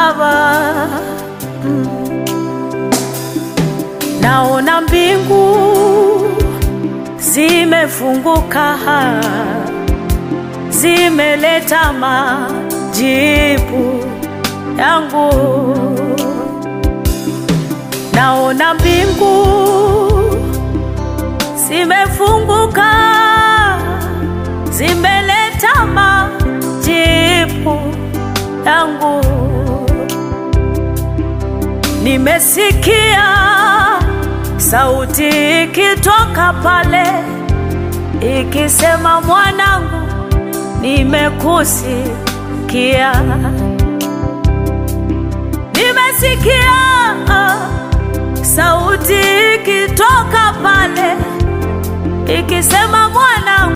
Baba. Mm. Naona mbingu zimefunguka, zimeleta majibu yangu. Naona mbingu zimefunguka, zimeleta majibu yangu. Nimesikia sauti ikitoka pale ikisema, mwanangu, nimekusikia. Nimesikia sauti ikitoka pale ikisema, mwanangu